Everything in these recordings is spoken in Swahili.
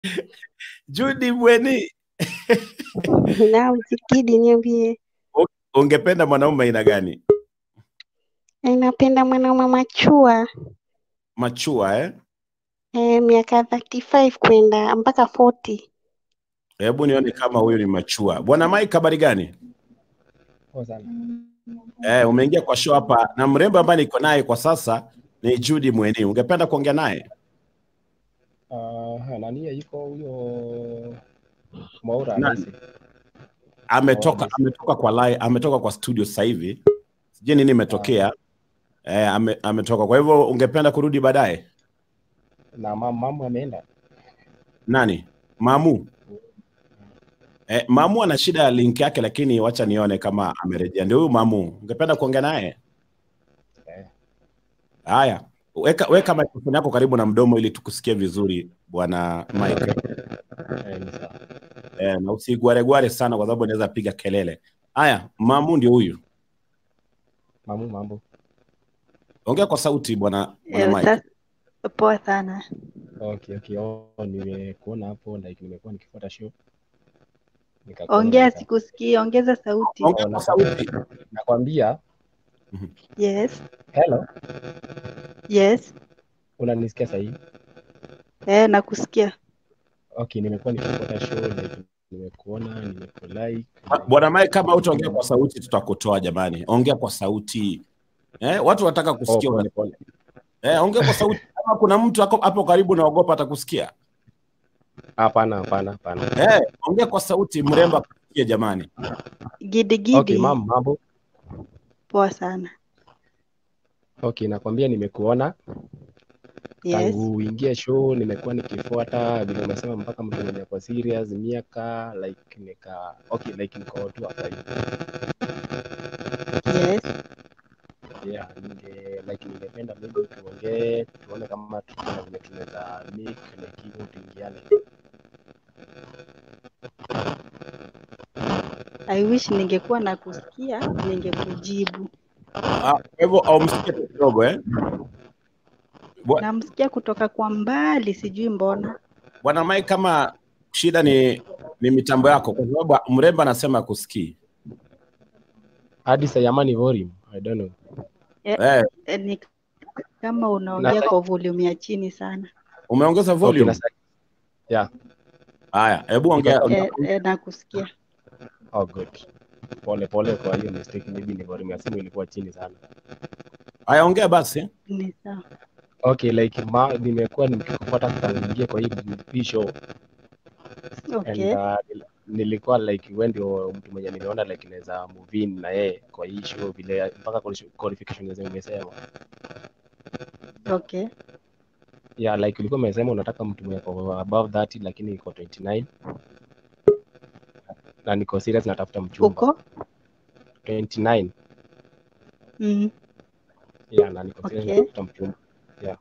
Judy Mweni, Naam, Zikidi, niambie. ungependa mwanaume aina gani? Eh, Napenda mwanaume machua Machua eh? eh, miaka 35 kwenda mpaka 40. Hebu nione kama huyu ni machua. Bwana Mike, habari gani? Poa sana. Eh, umeingia kwa show hapa na mrembo ambaye niko naye kwa sasa ni Judy Mweni. Ungependa kuongea naye? Uh, nani yuko huyo Mwaura Nani? anahisi? Ametoka Oh, ametoka kwa live, ametoka kwa studio sasa hivi. Sijui nini imetokea. Eh, ame, ametoka. Kwa hivyo ungependa kurudi baadaye? Na mam- mamu ameenda. Nani? Mamu. Eh, Mamu ana shida ya link yake lakini wacha nione kama amerejea. Ndio huyu Mamu. Ungependa kuongea naye? Eh, Haya. Weka weka microphone yako karibu na mdomo ili tukusikie vizuri bwana Mike. eh, ni sawa. Eh, na usigwaregware sana kwa sababu inaweza piga kelele. Haya, Mamu ndio huyu. Mamu mambo. Ongea kwa sauti bwana bwana Eh, Mike. sasa poa sana. Okay, okay. Oh, nimekuona hapo like nimekuwa nikifuata show. Nikakuona Ongea, nika- sikusikii, ongeza sauti. Ongea kwa sauti. Nakwambia, Yes, hello, yes. unanisikia sahihi? Eh, nakusikia. Okay, nimekuwa nikifuata show like nimekuona, nimekulike. Ah, Bwana Mike, kama utaongea kwa sauti tutakutoa jamani. Ongea kwa sauti. Eh, watu wanataka Oh, kusikia. pole una- pole. Eh, ongea kwa sauti. Kama kuna mtu ako- hapo karibu naogopa atakusikia. Hapana, hapana, hapana. Eh, ongea kwa sauti mrembo akusikie jamani. Gidi gidi. Okay, mam, mambo. Poa sana. Okay, nakwambia nimekuona Yes. tangu uingie show nimekuwa nikifuata vile umesema mpaka mtu mwenye kwa serious miaka like nika okay like niko tu hapa hivi. Yes. yeah ninge like ningependa maybe tuongee tuone kama tuna vile tunaweza make like hivyo tuingiane I wish ningekuwa na kusikia ningekujibu. Ah, Kwa hivyo au msikie tu kidogo eh. Bwa- Namsikia kutoka kwa mbali, sijui mbona. Bwana Mike, kama shida ni ni mitambo yako, kwa sababu mrembo anasema kusikii. hadi sayamani volume i don't know Eh, Eh, ni kama unaongea Na- kwa volume ya chini sana. umeongeza okay volume. na sa- yeah Haya, hebu ongea. Eh, eh, nakusikia. oh good pole pole kwa hiyo mistake maybe ni volume ya simu ilikuwa chini sana Haya, ongea basi. Ni sawa. okay like ma nimekuwa nikikufuata tangu ingie kwa hii hii show Okay. and uh, nilikuwa like wewe ndio mtu mwenye niliona like naweza move in na yeye kwa hii show vile mpaka quali- qualification zenye umesema Okay. yeah like ulikuwa umesema unataka mtu mwenye ako above 30 lakini iko 29 na niko serious natafuta mchumba Uko? 29 Mm. yeah na niko serious Okay. natafuta mchumba yeah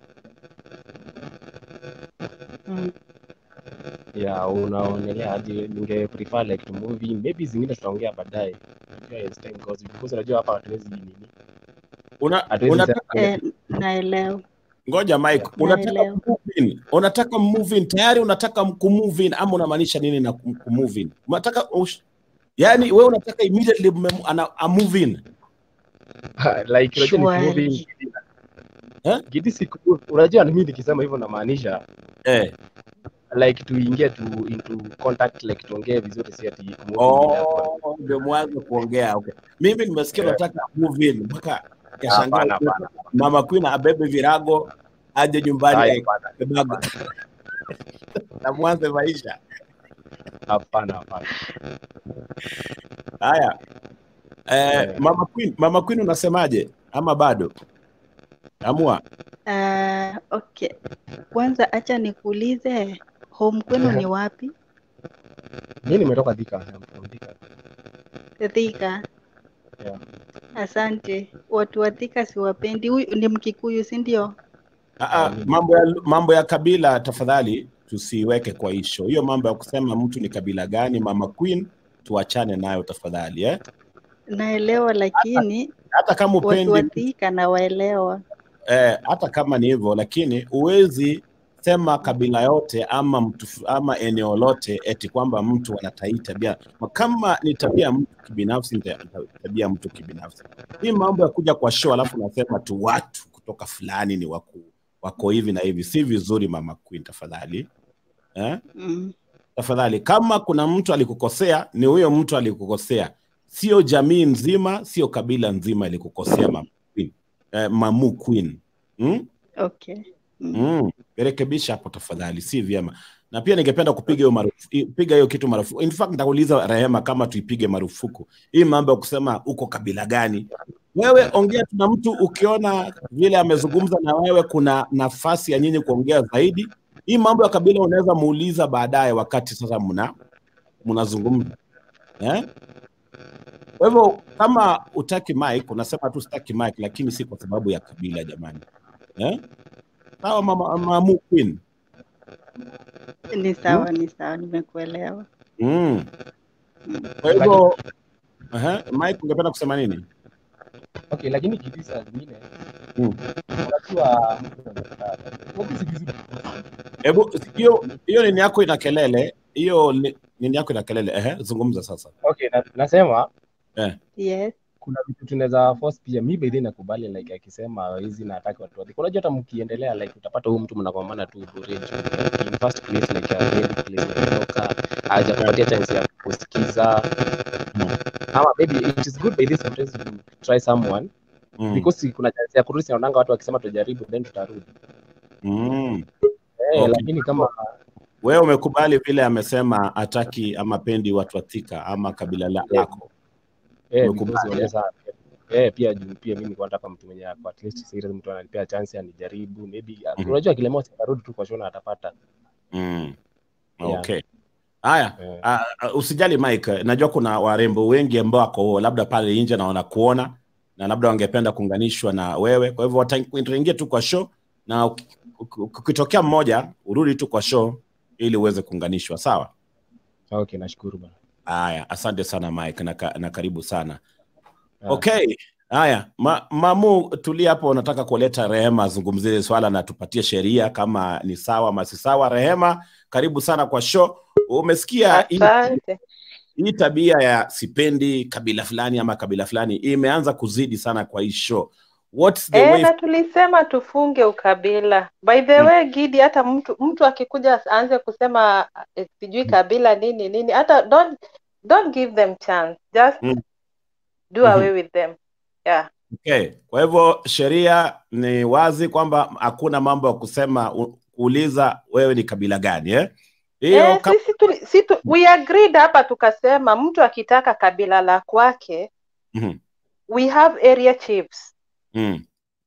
Mm. yeah unaonelea aje ninge prefer like to move in maybe zingine tutaongea baadaye unajua as time goes because unajua hapa hatuwezi nini Una, hatuwezi unataka sema- Eh, naelewa. ngoja Mike, unataka Naelewa. move in. Unataka move in tayari unataka kumove in ama unamaanisha nini na kum- kumove in? Unataka ush... Yaani wewe unataka immediately mme- ana a move in. like unajua ni move in Shwari. Eh? Gidi siku unajua mimi nikisema hivyo namaanisha Eh. like tuingie tu into contact like tuongee vizuri si ati kumove in ile hapo. Oh, ndio mwanzo kuongea. Okay. Mimi nimesikia Eh. unataka move in mpaka Hapana, kashangaa hapana. Mama Queen abebe virago aje nyumbani Haya, eh, hapana, kibago. na mwanze maisha. hapana hapana Haya. Eh, Eh. Mama Queen, Mama Queen unasemaje? Ama bado? Amua. Ah, okay. Kwanza acha nikuulize home kwenu ni wapi? mimi nimetoka Thika I'm from Thika Thika. yeah. Asante. Watu wa Thika siwapendi. Huyu ni Mkikuyu, si ndio? Aa, mambo ya mambo ya kabila tafadhali tusiweke kwa hisho. Hiyo mambo ya kusema mtu ni kabila gani, Mama Queen, tuachane nayo tafadhali eh? Naelewa, lakini Hata kama watu wa upendi Thika nawaelewa. eh, hata kama ni hivyo, lakini huwezi sema kabila yote ama mtu fu- ama eneo lote eti kwamba mtu anatai tabia kama ni tabia ya mtu kibinafsi ni ta- ta- tabia ya mtu kibinafsi hii mambo ya kuja kwa show alafu nasema tu watu kutoka fulani ni wako, wako hivi na hivi si vizuri mama queen tafadhali eh? Mm. tafadhali kama kuna mtu alikukosea ni huyo mtu alikukosea sio jamii nzima sio kabila nzima ilikukosea mama queen eh, mamu queen hmm? Okay. Mm. Mm, rekebisha hapo tafadhali, si vyema. Na pia ningependa kupiga hiyo marufuku, piga hiyo kitu marufuku. In fact nitauliza Rehema kama tuipige marufuku hii mambo ya kusema uko kabila gani. Wewe ongea tu na mtu, ukiona vile amezungumza na wewe, kuna nafasi ya nyinyi kuongea zaidi. Hii mambo ya kabila unaweza muuliza baadaye, wakati sasa mna mnazungumza eh? Kwa hivyo kama utaki mic, unasema tu sitaki mic, lakini si kwa sababu ya kabila jamani, eh? Sawa mama, mamu queen. Ni sawa, ni sawa, nimekuelewa. Mm. Mm. Kwa hivyo Aha, Mike ungependa kusema nini? Okay, lakini kitu saa zingine Mm. unajua mtu anakaa- Wapi si vizuri. Hebu hiyo hiyo nini yako ina kelele, hiyo ni- nini yako ina kelele. Ehe, zungumza sasa. Okay, na, nasema Yes. kuna vitu tunaweza force pia. Mi by the way nakubali like akisema hizi nataka watu wadhi. Unajua hata mkiendelea like utapata huyu mtu mnagombana tu bure juu like, in first place like really place umetoka hajakupatia chance ya kusikiza Mm. ama maybe it is good by this sometimes you try someone Mm. because kuna chance ya kurudi naonanga watu wakisema tujaribu then tutarudi Mm. eh, Okay. lakini kama Wewe umekubali vile amesema ataki ama pendi watu wa Thika ama kabila la- lako. eh, Umekubali, because unaweza eh, pia juu pia mimi nilikuwa nataka mtu mwenye ako at least serious, mtu ananipea chance anijaribu maybe Mhm. unajua kilemoa sitarudi tu kwa shona atapata Mm. Yeah. Okay. Haya, eh. ah, ah, usijali Mike, najua kuna warembo wengi ambao wako labda pale nje na wanakuona na labda wangependa kuunganishwa na wewe. Kwa hivyo wataingia tu kwa show na uki- uki- ukitokea mmoja urudi tu kwa show ili uweze kuunganishwa, sawa? Okay, nashukuru bana. Haya, asante sana Mike na, ka, na karibu sana. Ah, Okay. Haya, ma, Mamu, tulia hapo, unataka kuleta Rehema azungumzie hili swala na tupatie sheria kama ni sawa ama si sawa. Rehema, karibu sana kwa show. Umesikia hii Asante. hii tabia ya sipendi kabila fulani ama kabila fulani imeanza kuzidi sana kwa hii show. What's the Eh, way na tulisema tufunge ukabila. By the Mm. way, Gidi, hata mtu mtu akikuja aanze kusema eh, sijui kabila nini nini, hata don't don't give them chance. Just Mm. do Mhm. away with them. Yeah. Okay. Kwa hivyo sheria ni wazi kwamba hakuna mambo ya kusema u- kuuliza wewe ni kabila gani eh? Hiyo Eh, kama- sisi tuli, si tu, we agreed hapa tukasema mtu akitaka kabila la kwake Mhm. we have area chiefs. Mm.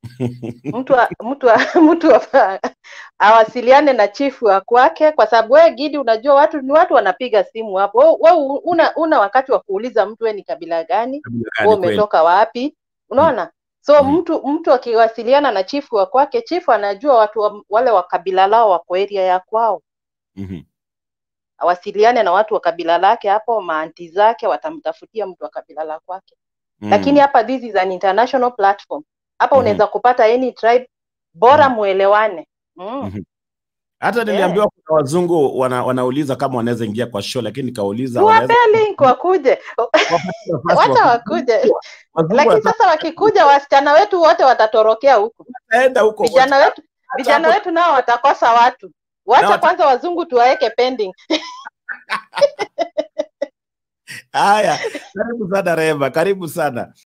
mtu wa, mtu wa, mtu wa, awasiliane na chifu wa kwake, kwa sababu wewe Gidi, unajua watu ni watu wanapiga simu hapo. Wewe wewe una, una wakati wa kuuliza mtu wewe ni kabila gani, Kabila wewe gani kweli? umetoka wapi? Unaona? So Mhm. mtu mtu akiwasiliana na chifu wa kwake, chifu anajua watu wa, wale wa kabila lao wako area ya kwao, Mhm. awasiliane na watu wa kabila lake hapo, maanti zake watamtafutia mtu wa kabila la kwake. Mm. Lakini hapa this is an international platform. Hapa Mhm. unaweza kupata any tribe, bora Mhm. muelewane. Mm. Mhm. Hata niliambiwa kuna wazungu wana, wanauliza kama wanaweza ingia kwa show, lakini nikauliza wanaweza tuwapee link wakuje, wapatie nafasi wacha wakuje. wakuje. Wazungu Lakini wanataka sasa wakikuja, wasichana wetu wote watatorokea huku, kuenda huko vijana wetu Wacha vijana hapo- wetu nao watakosa watu. Wacha Na wata- kwanza wazungu tuwaweke pending. Haya, karibu sana Rehema, karibu sana.